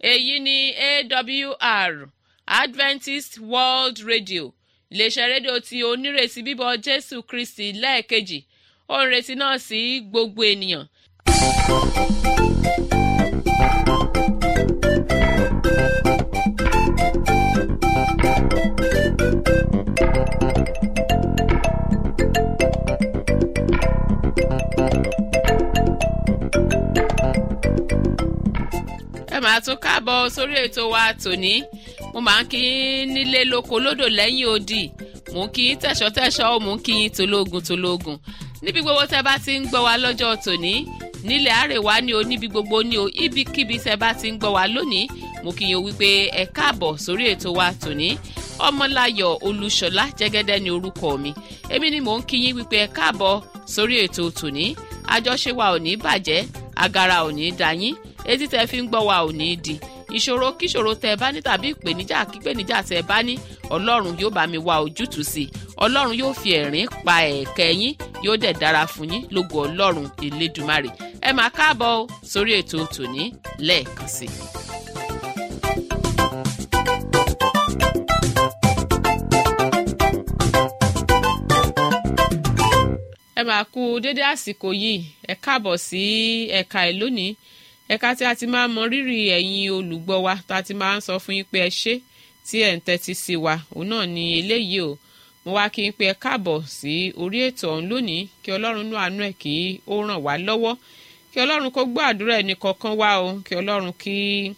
èyí ni awr adventist world radio iléeṣẹ́ rédíò tí onírètí bíbọ̀ jésù kristi lẹ́ẹ̀kejì ó ń retí náà sí gbogbo ènìyàn. ẹ máa tún káàbọ̀ sórí ètò wa tòní mo máa ń kí yín nílé lóko lódò lẹ́yìn odi mò ń kí yín tẹ̀sọ́tẹ̀sọ́ mò ń kí yín tológun tológun níbi gbogbo tẹ bá ti ń gbọ́ wa lọ́jọ́ tòní nílẹ̀ àrèwá ni o níbi gbogbo ni o ibikíbi tẹ bá ti ń gbọ́ wa lónìí mo kí yín o wípé ẹ káàbọ̀ sórí ètò wa tòní ọmọláyọ̀ olúṣọlá jẹ́gẹ́dẹ́ ni orúkọ mi èmi ni mò ń kí yín wípé ẹ káàbọ̀ sórí ètò tòní àjọṣe wa ò ní bàjẹ́ agara ò ní dayín etí tẹ fi ń gbọ́ wa ò ní di ìṣòro kíṣòro tẹ bá ní tàbí ìpèníjà kípèníjà tẹ bá ní ọlọ́run yóò bá mi wá ojútùú sí i ọlọ́run yóò fi ẹ̀rín pa ẹ̀kẹ́ yín yóò dẹ̀ dára fún yín lógo ọlọ́run elédùmarè ẹ máa káàbọ̀ sórí ètò tòní lẹ́ẹ̀kan sí i. ẹ máa kú dédé àsìkò yìí ẹ káàbọ̀ sí ẹ̀ka ẹ̀ lónìí ẹ̀ka tí a ti máa mọ rírì ẹ̀yin olùgbọ́ wa tá a ti máa ń sọ fún yín pé ẹ ṣé tí ẹ̀ ń tẹ́tí sí wa òun náà ni eléyìí o mo wá kí n pé ẹ káàbọ̀ sí orí ètò ọ̀hún lónìí kí ọlọ́run nú àánú ẹ̀ kí ó ràn wá lọ́wọ́ kí ọlọ́run kó gbọ́ àdúrà ẹnì kọ̀ọ̀kan wá o kí ọlọ́run kí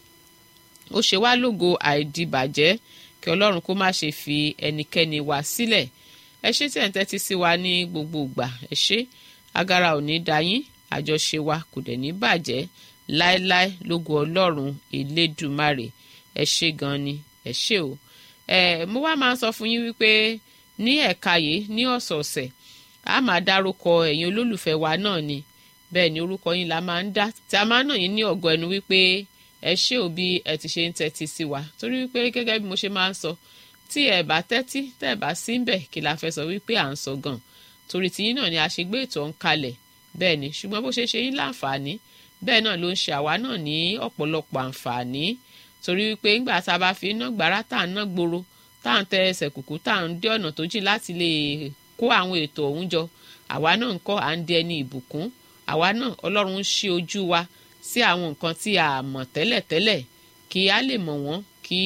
ó ṣe wá lógo àìdìbàjẹ́ kí ọlọ́run kó má ṣe fi ẹnikẹ́ni wá sílẹ̀ ẹ ṣé tí ẹ̀ ń tẹ́tí sí wa ní gbogbo ìgbà ẹ ṣé agara ò ní dayín àjọṣe wa kò dẹ̀ ní bàjẹ́ láéláé lógo ọlọ́run elédùmarè ẹ ṣé gan ni ẹ ṣé o ẹ mo wá máa ń sọ fún yín wípé ní ẹ̀ka yìí ní ọ̀sọ̀ọ̀sẹ̀ a máa dárúkọ ẹ̀yin olólùfẹ́ wa náà ni bẹ́ẹ̀ ni orúkọ yín la máa ń dá tí a máa ń nà yín ní ọ̀gọ́ ẹnu wípé ẹ ṣé o bí ẹ ti ṣe ń tẹ́tí sí wa torí wípé gẹ́gẹ́ bí mo ṣe máa ń sọ tí ẹ bá tẹ́tí tẹ́ ẹ bá sí ń bẹ̀ kí la fẹ́ sọ wípé à ń sọ gan torí tiyín náà ni a ṣe gbé ètò ń kalẹ̀ bẹ́ẹ̀ ni ṣùgbọ́n bó ṣe ṣe yín láǹfààní bẹ́ẹ̀ náà ló ń ṣe àwa náà ní ọ̀pọ̀lọpọ̀ àǹfààní torí wípé ńgbà tá a bá fi iná gbàrà tá à ń ná gbòòrò tá à ń tẹ ẹsẹ̀ kùkú tá à ń dé ọ̀nà tó jìn láti lè kó àwọn ètò ọ̀hún jọ àwa náà ń kọ́ à ń di ẹni ìbùkún àwa náà ọlọ́run ń ṣí ojú wa sí àwọn nǹkan tí a mọ̀ tẹ́lẹ̀tẹ́lẹ̀ kí a lè mọ̀ wọ́n kí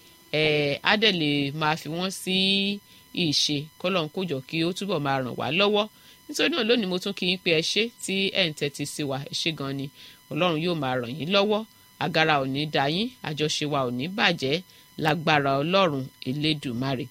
a dẹ̀ lè máa fi wọ́n sí ìṣe kọ́lọ́n kójọ kí ó túbọ̀ máa ràn wá lọ́wọ́ nítorí náà lónìí mo tún kí yín pé ẹ ṣé tí ẹ̀ ń tẹ́tí sí wa ẹ ṣé gan ni ọlọ́run yóò máa ràn yín lọ́wọ́ agara ò ní dá yín àjọṣe wa ò ní bàjẹ́ lágbára ọlọ́run elédùmarè.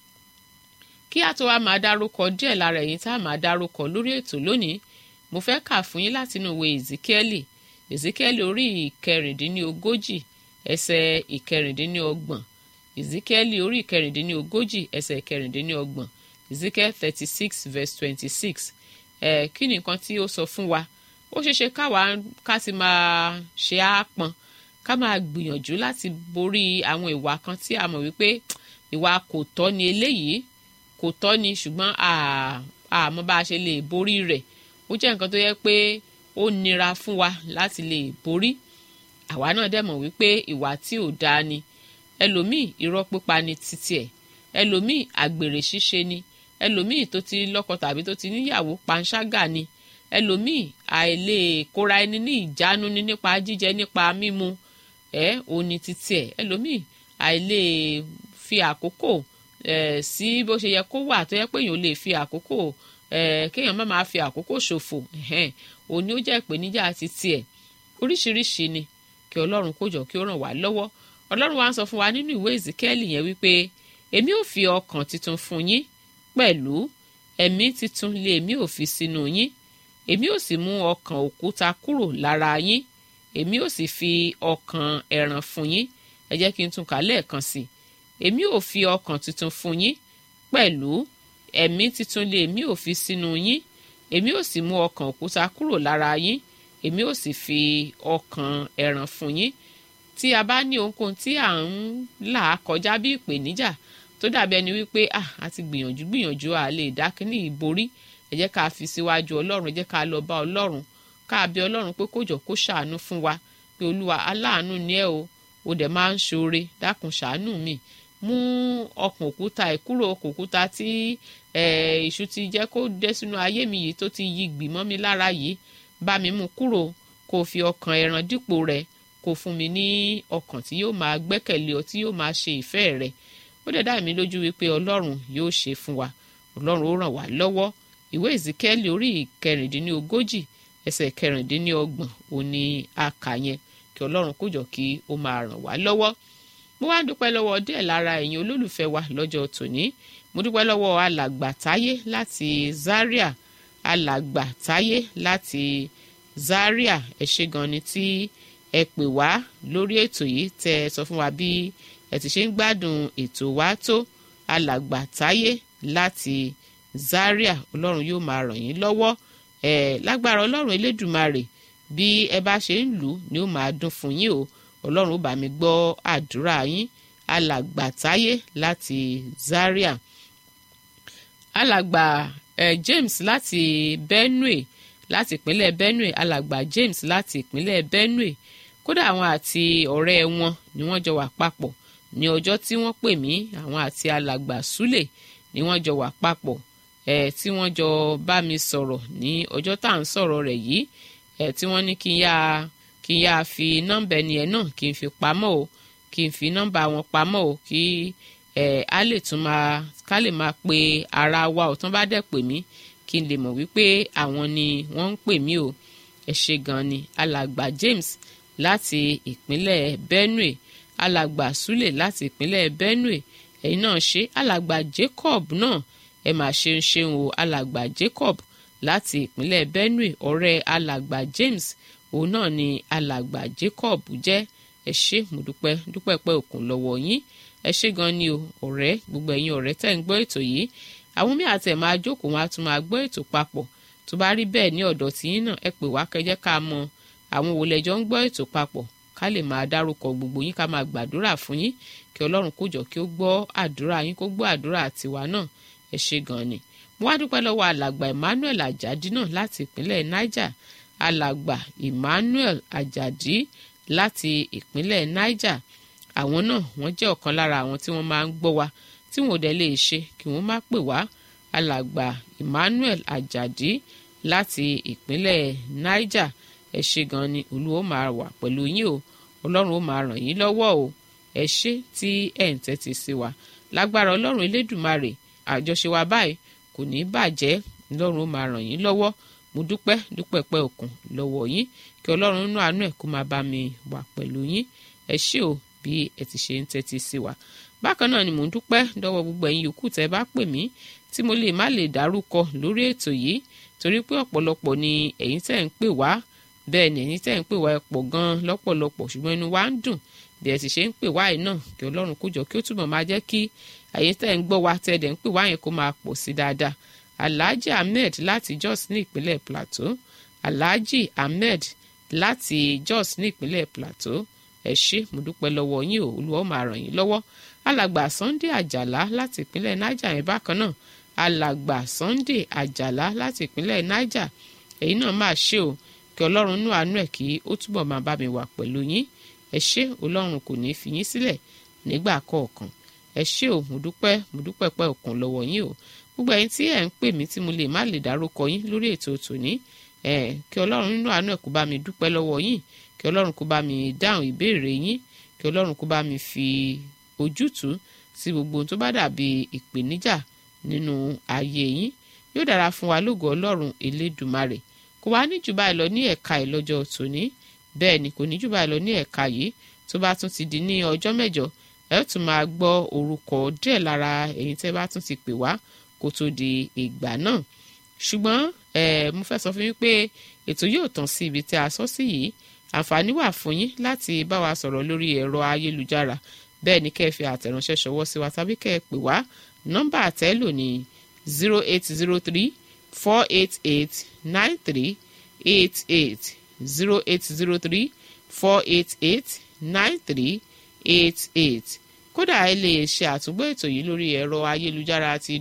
kí a tó wá máa dárúkọ díẹ̀ lára ẹ̀yin tá a máa dárúkọ lórí ètò lónìí mo fẹ́ kà fún yín látinú ìwé ezekieli ezekieli orí ìkẹrìndínlógójì ẹsẹ̀ ìkẹrìndínlọ́gbọ̀n ezekieli orí ìkẹrìndínlógójì ẹsẹ̀ ìkẹrìndínlọ́gbọ̀n ezekiel thirty six verse twenty six ẹ̀ kí ni nǹkan tí ó sọ fún wa ó ṣeéṣe káwa ká ti máa ṣe àápọn ká máa gbìyànjú láti borí àwọn ìwà kan tí a mọ̀ wípé ìwà kò tọ́ ni eléyìí kò tọ́ ni ṣùgbọ́n àmọ́ bá a ṣe lè borí rẹ̀ ó jẹ́ nǹkan tó yẹ pé ó nira fún wa láti lè borí àwa náà dẹ̀ mọ̀ wípé ìwà tí ò dáa ni ẹlòmíì irọ́ pípa ni títí ẹ̀ ẹlòmíì àgbèrè ṣíṣe ni ẹlòmíì tó ti lọ́kọ tàbí tó ti níyàwó panṣágà ni ẹlòmíì àìlè kóra ẹni ní ìjánu ní nípa jíjẹ nípa mímu ẹ òní títí ẹ ẹlòmíì àìlè fi àkókò ẹ sí bó ṣe yẹ kó wà tó yẹ pé èèyàn lè fi àkókò ẹ kéèyàn má máa fi àkókò ṣòfò òní ó jẹ́ ìpèníjà títí ẹ oríṣiríṣi ni kí ọlọ́run kó jọ kí ó ràn wá lọ́wọ́ ọlọ́run wa ń sọ fún wa nínú ìwé ìzíkẹ́lì yẹn wípé èmi ò fi ọkàn tuntun fún yín pẹ̀lú ẹ̀mí tuntun lé èmi ò fi sínú yín èmi ò sì mú ọkàn òkúta kúrò lára yín èmi ò sì fi ọkàn ẹ̀ràn fún yín ẹ jẹ́ kí n tún kà lẹ́ẹ̀kan sí i èmi ò fi ọkàn tuntun fún yín pẹ̀lú ẹ̀mí tuntun lé èmi ò fi sínú yín èmi ò sì mú ọkàn òkúta kúrò lára yín èmi ò sì fi ọkàn ẹ̀ràn fún yín tí a bá ní ohunkóhun tí à ń là kọjá bí ìpèníjà tó dàbí ẹni wípé ah a ti gbìyànjú gbìyànjú à lè dákínní ìborí ẹ jẹ́ ká fi síwájú ọlọ́run ẹ jẹ́ ká lọ bá ọlọ́run ká bí ọlọ́run pé kó jọ kó ṣàánú fún wa pé olúwa aláàánú ni ẹ o o dẹ̀ máa ń ṣoore dákun ṣàánú mi mú ọkàn òkúta ẹ̀ kúrò ọkàn òkúta tí èṣù ti jẹ́ kó dé sínú ayé mi yìí tó ti yí gbìmọ́ mi lára yìí bá mi mú kúrò kó fi ọkàn ẹran dípò rẹ̀ kó fún mi ní ọkàn tí yóò máa gbẹ́kẹ̀lé ọ tí yóò máa ṣe ìfẹ́ rẹ̀ ó dẹ̀ dá mi lójú wípé ọlọ́run yóò ṣe fún wa ọlọ́run ó ràn wá lọ́wọ́ ìwé ìzíkẹ́lì orí ìkẹrìndínlógójì ẹsẹ̀ kẹrìndínlọ́gbọ̀n òní àkà yẹn kí ọlọ́run kó jọ kí ó máa ràn wá lọ́wọ́ mo wá dúpẹ́ lọ́wọ́ díẹ̀ lára ẹ̀yin olólùfẹ́ wa lọ́jọ́ tòní mo dúpẹ́ lọ́wọ́ alàgbà táyé láti Zaria alàgbà táyé láti Zaria ẹ ṣé gan ni tí ẹ pè wá lórí ètò yìí tẹ ẹ sọ fún wa bí ẹ ti ṣe ń gbádùn ètò wa tó alàgbà táyé láti Zaria ọlọ́run yóò máa ràn yín lọ́wọ́ ẹ lágbára ọlọ́run elédùmarè bí ẹ bá ṣe ń lù ú ni ó máa dún fún yín o ọlọ́run ó bá mi gbọ́ àdúrà yín alàgbà táyé láti Zaria alàgbà eh, James láti Benue láti ìpínlẹ̀ Benue alàgbà James láti ìpínlẹ̀ Benue kódà àwọn àti ọ̀rẹ́ wọn ni wọ́n jọ wà papọ̀ ní ọjọ́ tí wọ́n pè mí àwọn àti alàgbà Sule ni wọ́n jọ wà papọ̀ ẹ̀ tí wọ́n jọ bá mi sọ̀rọ̀ ní ọjọ́ tá à ń sọ̀rọ̀ rẹ̀ yìí ẹ̀ tí wọ́n ní kí n yá kí n yá fi nọ́mbà ẹni ẹ̀ náà kí n fi pamọ́ o kí n fi nọ́mbà wọn pamọ́ o kí ẹ̀ á lè tún máa ká lè máa pe ara wa ò tán bá dẹ̀ pè mí kí n lè mọ̀ wípé àwọn ni wọ́n ń pè mí o ẹ ṣé gan ni alàgbà James láti ìpínlẹ̀ Benue alàgbà Sule láti ìpínlẹ̀ Benue ẹ̀yin náà ṣe alàgbà Jacob náà ẹ mà ṣeun ṣeun o alàgbà Jacob láti ìpínlẹ̀ Benue ọ̀rẹ́ alàgbà James òun náà ni alàgbà Jacob jẹ́ ẹ ṣé mo dúpẹ́ dúpẹ́ pẹ́ òkun lọ́wọ́ yín ẹ ṣé gan ni o ọ̀rẹ́ gbogbo ẹ̀yin ọ̀rẹ́ tẹ́ ń gbọ́ ètò yìí àwọn mí àtẹ̀ máa jókòó wọn á tún máa gbọ́ ètò papọ̀ tó bá rí bẹ́ẹ̀ ní ọ̀dọ̀ tiyín náà ẹ pè wá kẹjẹ́ ká mọ àwọn wo lẹjọ ń gbọ́ ètò papọ̀ ká lè máa dárúkọ gbogbo yín ká máa gbàdúrà fún yín kí ọlọ́run kó jọ kí ó gbọ́ àdúrà yín kó gbọ́ àdúrà tiwa náà ẹ ṣé gan ni mo wá dúpẹ́ lọ́wọ́ alàgbà Emmanuel Ajadi náà láti ìpínlẹ̀ Niger alàgbà Emmanuel Ajadi láti ìpínlẹ̀ Niger àwọn náà wọ́n jẹ́ ọ̀kan lára àwọn tí wọ́n máa ń gbọ́ wa tí wọn ò dẹ̀ lè ṣe kí wọ́n má pè wá alàgbà Emmanuel Ajadi láti ìpínlẹ̀ Niger ẹ ṣé gan ni olúwo máa wà pẹ̀lú yín o ọlọ́run ó máa ràn yín lọ́wọ́ o ẹ ṣé tí ẹ̀ ń tẹ́tí sí wa lágbára ọlọ́run elédùmarè àjọṣe wa báyìí kò ní í bàjẹ́ ọlọ́run ó máa ràn yín lọ́wọ́ mo dúpẹ́ dúpẹ́ pẹ́ òkun lọ́wọ́ yín kí ọlọ́run nínú àánú ẹ̀ kó máa bá mi wà pẹ̀lú yín ẹ ṣé o bí ẹ ti ṣe ń tẹ́tí sí wa bákan náà ni mò ń dúpẹ́ dọ́wọ́ gbogbo ẹ̀yin yòókù tẹ́ bá pè mí tí mo lè má lè dárúkọ lórí ètò yìí torí pé ọ̀pọ̀lọpọ̀ ni ẹ̀yin tẹ́ ń pè wá bẹ́ẹ̀ ni ẹ̀yin tẹ́ ń pè wá ẹ pọ̀ gan-an lọ́pọ̀lọpọ̀ ṣùgbọ́n inú wa ń dùn bí ẹ sì ṣe ń pè wá yìí náà kí ọlọ́run kó jọ kí ó túbọ̀ máa jẹ́ kí ẹ̀yin tẹ́ ń gbọ́ wa tẹ́ dẹ̀ ń pè wá yẹn kó máa pọ̀ sí dáadáa alhaji ahmed láti jos ní ìpínlẹ̀ plateau alhaji ahmed láti jos ní ìpínlẹ̀ plateau ẹ ṣé mo dúpẹ́ lọ́wọ́ yín o olúwa ó máa ràn yín lọ́wọ́ alàgbà sunday àjàlá láti ìpínlẹ̀ niger yẹn bákan náà alàgbà sunday àjàlá láti ìpínlẹ̀ niger èyí náà máa ṣe o kí ọlọ́run nú àánú ẹ̀ kí ó túbọ̀ máa bá mi wà pẹ̀lú yín ẹ ṣé ọlọ́run kò ní í fi yín sílẹ̀ nígbà kọ̀ọ̀kan ẹ ṣé o mo dúpẹ́ mo dúpẹ́ pẹ́ òkun lọ́wọ́ yín o gbogbo ẹ̀yin tí ẹ̀ ń pè mí tí mo lè má lè dárúkọ yín lórí ètò tòní ẹ kí ọlọ́run nínú àánú ẹ̀ kó bá mi dúpẹ́ lọ́wọ́ yín kí ọlọ́run kó bá mi dáhùn ìbéèrè yín kí ọlọ́run kó bá mi fi ojútùú sí gbogbo ohun tó bá dàbí ìpèníjà nínú ayé yín yóò dára fún wa lógo ọlọ́run elédùmarè kò wá ní jù báyìí lọ ní ẹ̀ka ìlọ́jọ́ tòní bẹ́ẹ̀ ni kò ní jù báyìí lọ ní ẹ̀ka yìí tó bá tún ti di ní ọjọ́ mẹ́jọ ẹ ó tún máa gbọ́ orúkọ díẹ̀ lára èyí tẹ́ bá tún ti pè wá kó tó di ìgbà náà ṣùgbọ́n ẹ mo fẹ́ sọ fún yín pé ètò yóò tàn sí ibi tí a sọ sí yìí àǹfààní wà fún yín láti bá wa sọ̀rọ̀ lórí ẹ̀rọ ayélujára bẹ́ẹ̀ ni kẹ́ ẹ fi àtẹ̀ránṣẹ́ ṣọwọ́ sí wa tàbí kẹ́ ẹ pè wá nọ́mbà àtẹ́lò ní zero eight zero three four eight eight nine three eight eight zero eight zero three four eight eight nine three eight eight kódà ẹ lè ṣe àtúngbò ètò yìí lórí ẹ̀rọ ayélujára ti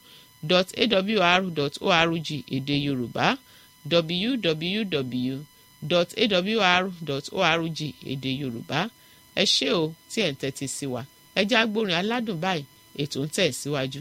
www.awr.org èdè yorùbá www dot awr org èdè yorùbá ẹ ṣé o tí ẹ̀ ń tẹ́tí sí wa ẹ já gbórin aládùn báyìí ètò ń tẹ̀ síwájú.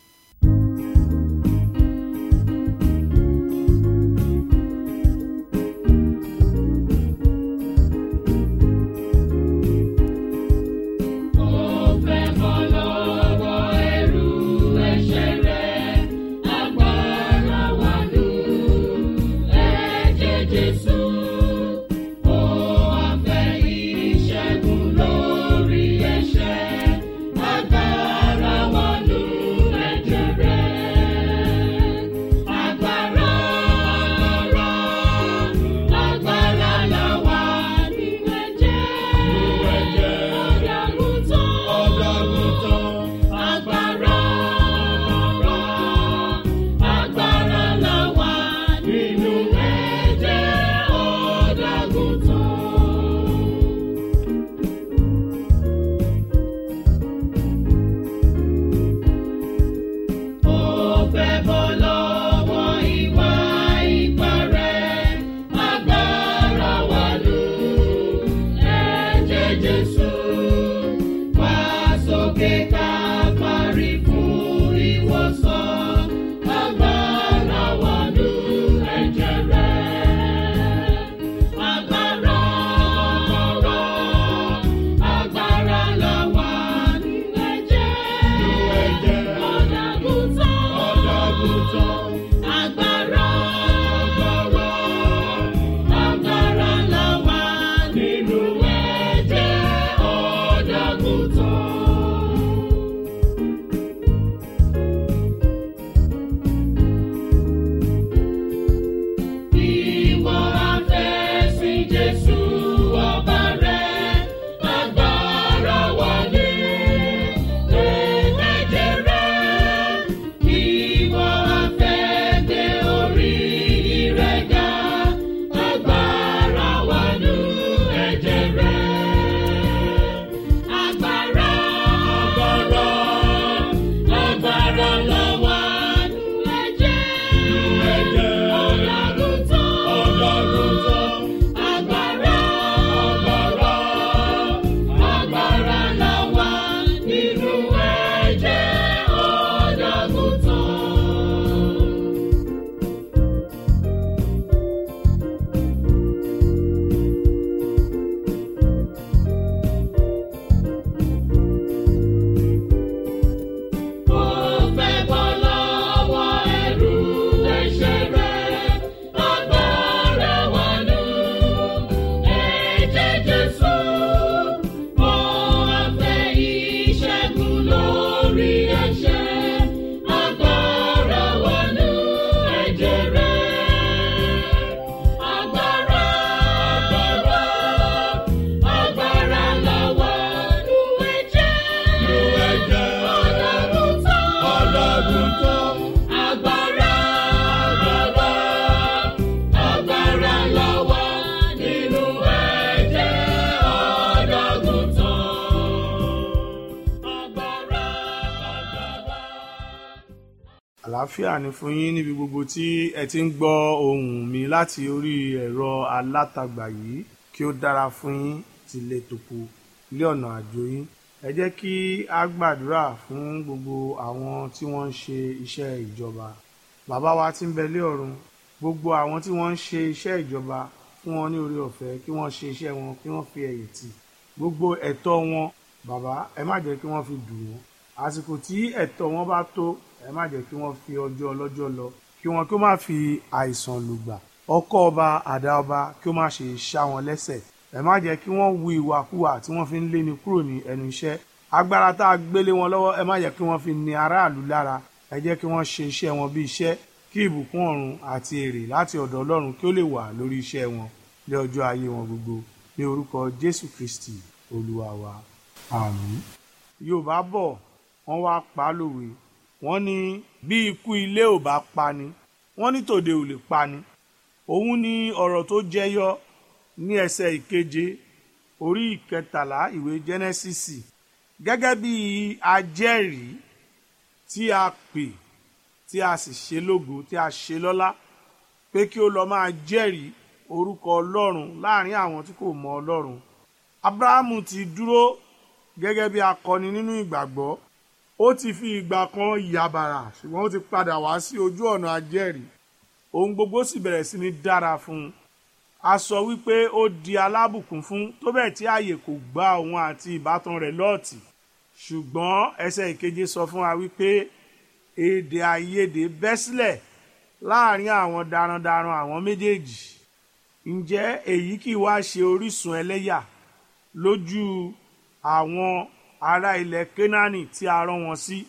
àlàáfíà ni fún yín níbi gbogbo tí ẹ ti ń gbọ́ ohùn mi láti orí ẹ̀rọ alátagbà yìí kí ó dára fún yín tilé tòkó ilé ọ̀nà àjò yín ẹ jẹ́ kí a gbàdúrà fún gbogbo àwọn tí wọ́n ń ṣe iṣẹ́ ìjọba bàbá wa tí ń bẹ lé ọ̀run gbogbo àwọn tí wọ́n ń ṣe iṣẹ́ ìjọba fún wọn ní orí ọ̀fẹ́ kí wọ́n ṣe iṣẹ́ wọn kí wọ́n fi ẹ̀yìn tì gbogbo ẹ̀tọ́ wọn bàbá ẹ má jẹ́ kí wọ́n fi dùn wọ́n àsìkò tí ẹ̀tọ́ wọn bá tó ẹ má jẹ́ kí wọ́n fi ọjọ́ ọlọ́jọ́ lọ kí wọ́n kí ó má fi àìsàn lùgbà ọkọ ọba àdá ọba kí ó má ṣe ṣá wọn lẹ́sẹ̀ ẹ má jẹ́ kí wọ́n wu ìwàkuwà tí wọ́n fi ń léni kúrò ní ẹnu iṣẹ́ agbára tá a gbélé wọn lọ́wọ́ ẹ má jẹ́ kí wọ́n fi ní aráàlú lára ẹ jẹ́ kí wọ́n ṣe iṣẹ́ wọn bí iṣẹ́ kí ìbùkún ọ̀run àti èrè láti ọ̀dọ̀ ọlọ́run kí ó lè wà lórí iṣẹ́ wọn ní ọjọ́ ayé wọn gbogbo ní orúkọ jésù kristi olúwa wa àmín yorùbá bọ̀ wọ́n wá pa á lòwe wọ́n ní bí ikú ilé ò bá pani wọ́n ní tòde ò lè pani òun ni ọ̀rọ̀ tó jẹyọ ní ẹsẹ̀ ìkeje orí ìkẹtàlá ìwé jẹ́nẹ́sísì gẹ́gẹ́ bí ajẹ́rìí tí a pè tí a sì ṣe lógo tí a ṣe lọ́lá pé kí ó lọ máa jẹ́rìí orúkọ ọlọ́run láàrin àwọn tí kò mọ ọlọ́run abrahamu ti dúró gẹ́gẹ́ bí akọni nínú ìgbàgbọ́ ó ti fi ìgbà kan yàbàrà ṣùgbọ́n ó ti padà wá sí ojú ọ̀nà ajẹ́rìí ohun gbogbo sì bẹ̀rẹ̀ sí ní dára fún un a sọ wípé ó di alábùkún fún tó bẹ́ẹ̀ tí ààyè kò gba òun àti ìbátan rẹ̀ lọ́ọ̀tì ṣùgbọ́n ẹsẹ̀ ìkeje sọ fún wa wípé èdè àìyedè bẹ́ sílẹ̀ láàrin àwọn darandaran àwọn méjèèjì ǹjẹ́ èyí kì í wá ṣe orísun ẹlẹ́yà lójú àwọn ará ilẹ̀ Kénáánì tí a rán wọn sí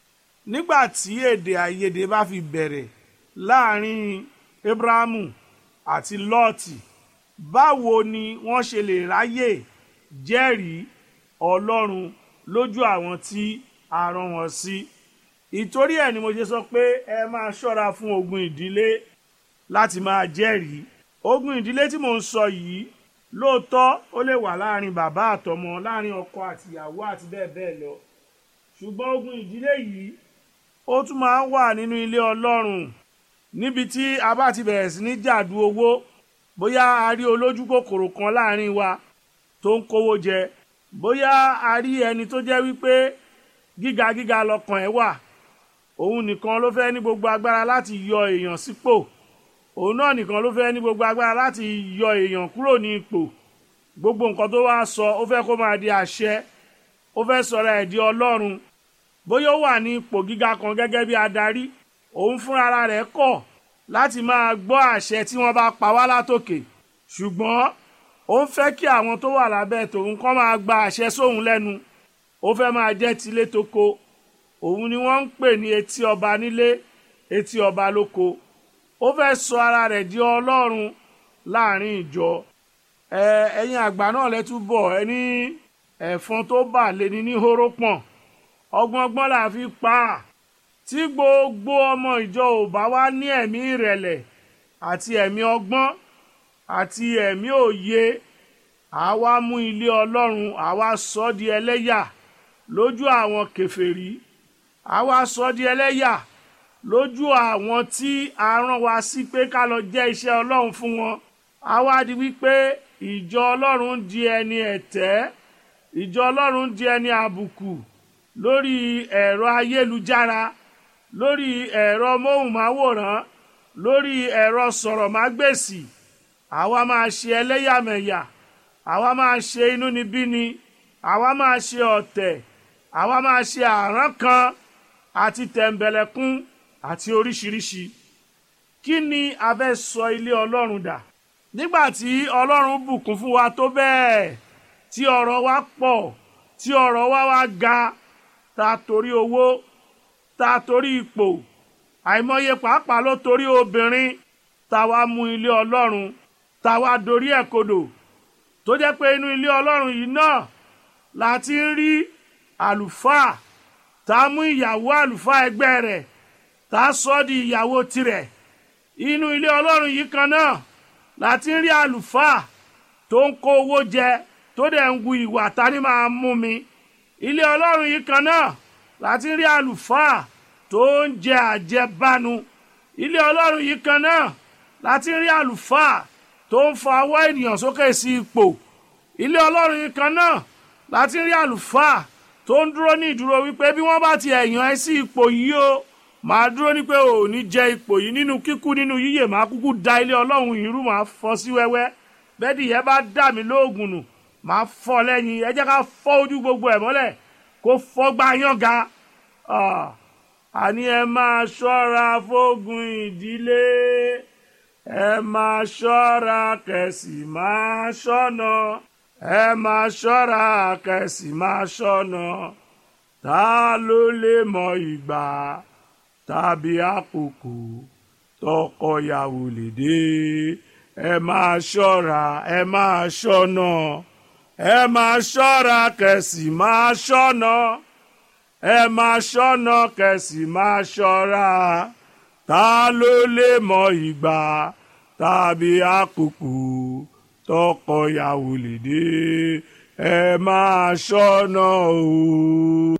nígbà tí èdè àìyedè bá fi bẹ̀rẹ̀ láàrin Abrahamu àti Lọ́ọ̀tì báwo ni wọ́n ṣe lè ráyè jẹ́rìí Ọlọ́run lójú àwọn tí a rán wọn sí ìtorí ẹ̀ ni mo ṣe sọ pé ẹ máa ṣọ́ra fún ogun ìdílé láti máa jẹ́rìí ogun ìdílé tí mò ń sọ yìí lóòótọ́ ó lè wà láàrin bàbá àtọmọ láàrin ọkọ àtìyàwó àti bẹ́ẹ̀ bẹ́ẹ̀ lọ ṣùgbọ́n ogun ìdílé yìí ó tún máa ń wà nínú ilé Ọlọ́run níbi tí a bá ti bẹ̀rẹ̀ sí ní jàdú owó bóyá a rí olójú kòkòrò kan láàrin wa tó ń kówó jẹ bóyá a rí ẹni tó jẹ́ wípé gíga gíga lọ́kàn ẹ̀ wà òun nìkan ló fẹ́ ní gbogbo agbára láti yọ èèyàn sípò òun náà nìkan ló fẹ́ ní gbogbo agbára láti yọ èèyàn kúrò ní ipò gbogbo nǹkan tó wá sọ ó fẹ́ kó máa di àṣẹ ó fẹ́ sọ̀rọ̀ ẹ̀ di ọlọ́run bóyá ó wà ní ipò gíga kan gẹ́gẹ́ bí adarí òun fúnra rẹ̀ kọ̀ láti máa gbọ́ àṣẹ tí wọ́n bá pa wá látòkè ṣùgbọ́n ó ń fẹ́ kí àwọn tó wà lábẹ́ tòun kọ́ máa gba àṣẹ sóhun lẹ́nu ó fẹ́ máa jẹ́ tilé toko òun ni wọ́n ń pè ní etí ọba nílé etí ọba lóko ó fẹ́ sọ ara rẹ̀ di ọlọ́run láàrin ìjọ ẹ ẹ̀yin àgbà náà lẹ́túbọ̀ ẹ ní ẹ̀fọn tó bà lé ní ní hóró pọ̀n ọgbọ́ngbọ́n là fi pa á tí gbogbo ọmọ ìjọ ò bá wá ní ẹ̀mí ìrẹ̀lẹ̀ àti ẹ̀mí ọgbọ́n àti ẹ̀mí òye àwa mú ilé ọlọ́run àwa sọ di ẹlẹ́yà lójú àwọn kèfèrí àwa sọ di ẹlẹ́yà lójú àwọn tí a rán wa sí pé ká lọ jẹ́ iṣẹ́ ọlọ́run fún wọn àwa di wípé ìjọ ọlọ́run di ẹni ẹ̀tẹ́ ìjọ ọlọ́run di ẹni àbùkù lórí ẹ̀rọ ayélujára lórí ẹ̀rọ móhùnmáwòrán lórí ẹ̀rọ sọ̀rọ̀mágbèsì àwa máa ṣe ẹlẹ́yàmẹ̀yà àwa máa ṣe inúnibíni àwa máa ṣe ọ̀tẹ̀ àwa máa ṣe àrán kan àti tẹ̀m̀bẹ̀lẹ̀kún àti oríṣiríṣi kí ni a fẹ́ sọ ilé ọlọ́run dà nígbà tí ọlọ́run bùkún fún wa tó bẹ́ẹ̀ tí ọ̀rọ̀ wa pọ̀ tí ọ̀rọ̀ wa wá ga ta torí owó ta torí ipò àìmọye pàápàá ló torí obìnrin ta wá mú ilé ọlọ́run ta wá dorí ẹ̀ kodò tó jẹ́ pé inú ilé ọlọ́run yìí náà la ti ń rí àlùfáà tá a mú ìyàwó àlùfáà ẹgbẹ́ rẹ̀ tá a sọ di ìyàwó tirẹ̀ inú ilé ọlọ́run yìí kan náà la ti ń rí àlùfáà tó ń kó owó jẹ tó dẹ̀ ń wu ìwà tani máa mú mi ilé ọlọ́run yìí kan náà la ti ń rí àlùfáà tó ń jẹ àjẹbánu ilé ọlọ́run yìí kan náà la ti ń rí àlùfáà tó ń fa ọwọ́ ènìyàn sókè sí ipò ilé ọlọ́run yìí kan náà la ti ń rí àlùfáà tó ń dúró ní ìdúró wípé bí wọ́n bá ti ẹ̀yàn ẹ sí ipò yìí o màá dúró ní pé ò ní jẹ ipò yìí nínú kíkú nínú yíyè màá kúkú da ilé ọlọ́run yìí rú màá fọ́ sí wẹ́wẹ́ bẹ́ẹ̀dì yẹn bá dà mí lóògùn nù màá fọ́ lẹ́yìn ẹ jẹ́ ká fọ́ ojú gbogbo ẹ̀ mọ́lẹ̀ kó fọ́ gbá yànga àní ẹ máa ṣọ́ra fógun ìdílé ẹ máa ṣọ́ra kẹ̀sì máa ṣọ́nà ẹ máa ṣọ́ra kẹ̀sì máa ṣọ́nà ta ló lè mọ ìgbà tàbí àkókò tọkọyàwó lè dé ẹ máa ṣọ́ra ẹ máa ṣọ́nà ẹ máa ṣọ́ra kẹ̀sì máa ṣọ́nà ẹ máa ṣọ́nà kẹ̀sì máa ṣọ́ra ta ló lè mọ ìgbà tàbí àkókò tọkọyàwó lè dé ẹ máa ṣọ́nà o.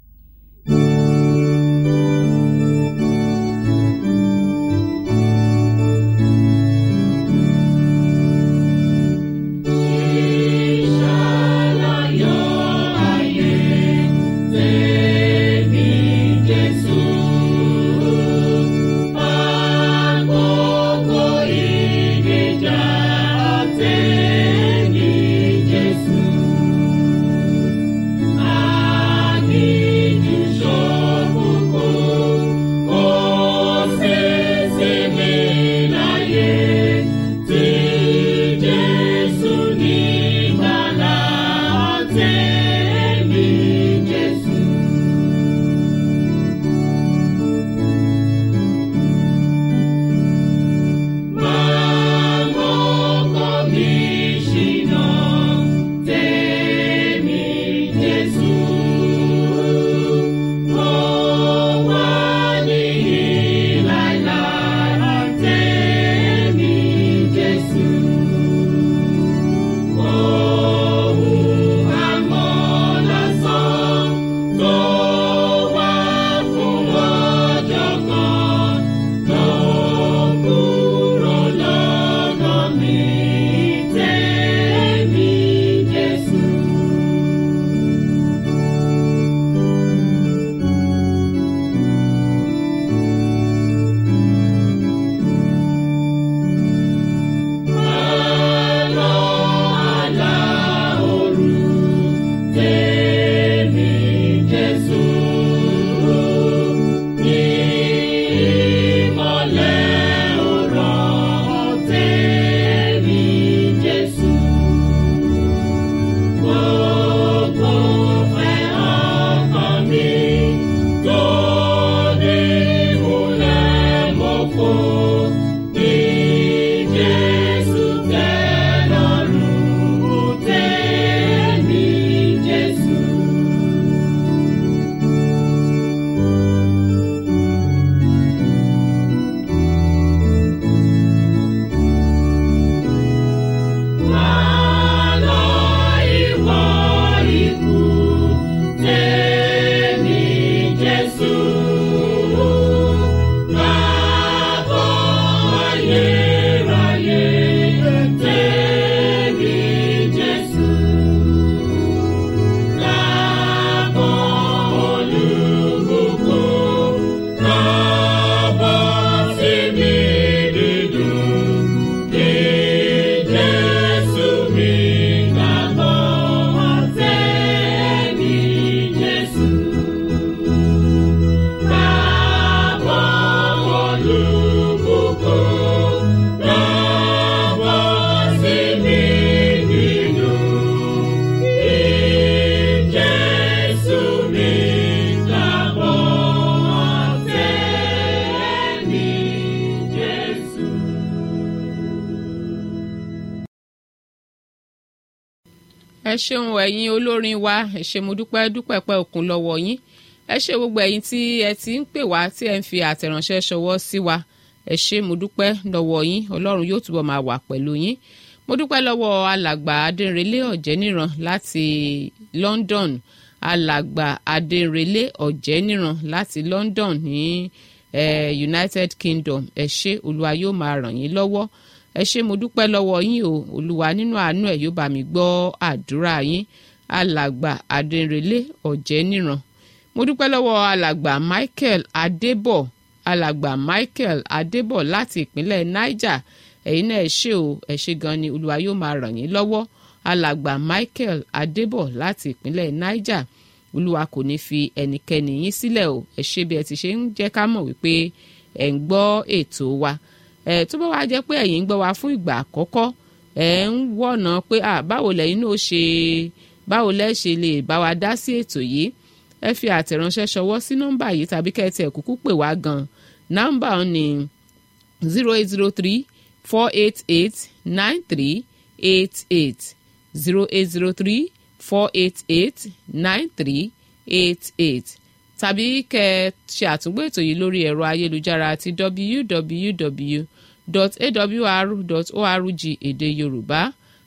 ẹ ṣeun ẹ̀yin olórin wa ẹ ṣé mo dúpẹ́ dúpẹ́ pẹ́ òkun lọ́wọ́ yín ẹ ṣé gbogbo ẹ̀yin tí ẹ ti ń pè wá tí ẹ ń fi àtẹ̀ránṣẹ́ ṣọwọ́ sí wa ẹ ṣé mo dúpẹ́ lọ́wọ́ yín ọlọ́run yóò túbọ̀ máa wà pẹ̀lú yín mo dúpẹ́ lọ́wọ́ alàgbà adẹ́rẹ́lé ọ̀jẹ́níran láti London alàgbà adẹ́rẹ́lé ọ̀jẹ́níran láti London ní eh, United Kingdom ẹ ṣé olúwa yóò máa ràn yín lọ́wọ́ ẹ ṣé mo dúpẹ́ lọ́wọ́ yín o olúwa nínú àánú ẹ̀ yóò bá mi gbọ́ àdúrà yín alàgbà adẹ́rẹ́lé ọ̀jẹ́níran mo dúpẹ́ lọ́wọ́ alàgbà Michael Adébọ̀ alàgbà Michael Adébọ̀ láti ìpínlẹ̀ Niger ẹ̀yin náà ẹ ṣé o ẹ ṣé gan ni olúwa yóò máa ràn yín lọ́wọ́ alàgbà Michael Adébọ̀ láti ìpínlẹ̀ Niger olúwa kò ní fi ẹnikẹ́ni yín sílẹ̀ o ẹ ṣé bí ẹ ti ṣe ń jẹ́ ká mọ̀ wípé ẹ̀ ń gbọ́ ètò wa ẹ̀ tó bá wá jẹ́ pé ẹ̀yin ń gbọ́ wa fún ìgbà àkọ́kọ́ ẹ̀ ń wọ̀nà pé à báwo lẹ́yìn náà ṣe báwo lẹ́ ṣe lè bá wa dá sí ètò yìí ẹ fi àtẹ̀ránṣẹ́ ṣọwọ́ sí nọ́mbà yìí tàbí kẹ́tì ẹ̀ kúkú pè wá gan nọ́mbà ni zero eight zero three four eight eight nine three eight eight zero eight zero three four eight eight nine three eight eight tàbí kẹ́ ẹ ṣe àtúngbò ètò yìí lórí ẹ̀rọ ayélujára àti www.awr.org èdè yorùbá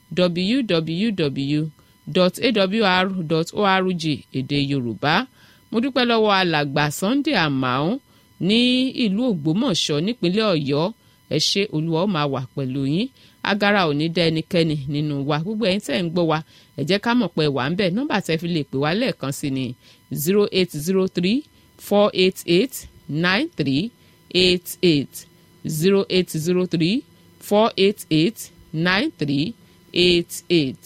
www.awr.org èdè yorùbá mo dúpẹ́ lọ́wọ́ alàgbà Sunday Amao ní ìlú Ògbómọ̀ṣọ́ nípínlẹ̀ Ọ̀yọ́ ẹ ṣé olúwa ó máa wà pẹ̀lú yín agara ò ní dá ẹnikẹ́ni nínú wa gbogbo ẹ̀yin tẹ́ ń gbọ́ wa ẹ jẹ́ ká mọ̀ pé wà ń bẹ̀ nọ́mbà tẹ́ fi lè pè wá lẹ́ẹ̀kan sí ni zero eight zero three four eight eight nine three eight eight zero eight zero three four eight eight nine three eight eight.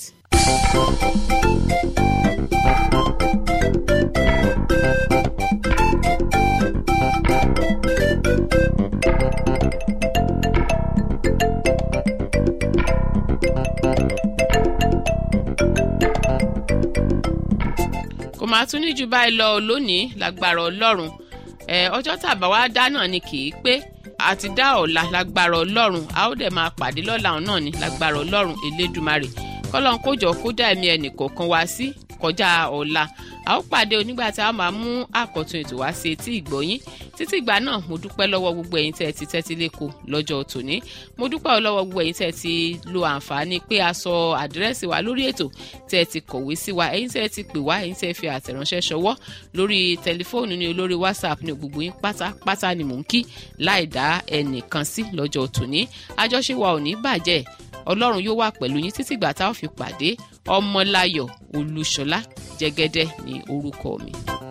kò máa tún ní ju báyìí lọ lónìí lágbára ọlọ́run ọjọ́ tàbá wa dá náà ni kì í pé àti dá ọ̀la lágbára ọlọ́run a ó dẹ̀ máa pàdé lọ́la náà ni lágbára ọlọ́run elédùmarè kọ́lọ́n kójọ kó dá ẹ̀mí ẹnì kọ̀ọ̀kan wá sí kọjá ọ̀la a ó pàdé onígbà tí a máa mú àkọ́tún ètò wá sí etí ìgbọ̀yín títí ìgbà náà mo dúpẹ́ lọ́wọ́ gbogbo ẹ̀yin tẹ́ ẹ ti tẹ́tí lẹ́kọ̀ọ́ lọ́jọ́ tòní mo dúpẹ́ lọ́wọ́ gbogbo ẹ̀yin tẹ́ ẹ ti lo àǹfààní pé a sọ àdírẹ́sì wa lórí ètò tẹ́ ẹ ti kọ̀wé sí wa ẹ̀yin tẹ́ ẹ ti pè wá ẹ̀yin tẹ́ ẹ fi àtẹ̀ránṣẹ́ ṣọwọ́ lórí tẹlifóònù ní olórí whatsapp ní gbogbo yín pátápátá ni mò ń kí láì dá ẹnìkan sí lọ́jọ́ tòní àjọṣe wa ò ní bàjẹ́ ọlọ́run yóò wà pẹ̀lú yín títí ìgbà tá a fi pàdé ọmọláyọ̀ olúṣọlá jẹ́gẹ́dẹ́ ní orúkọ mi.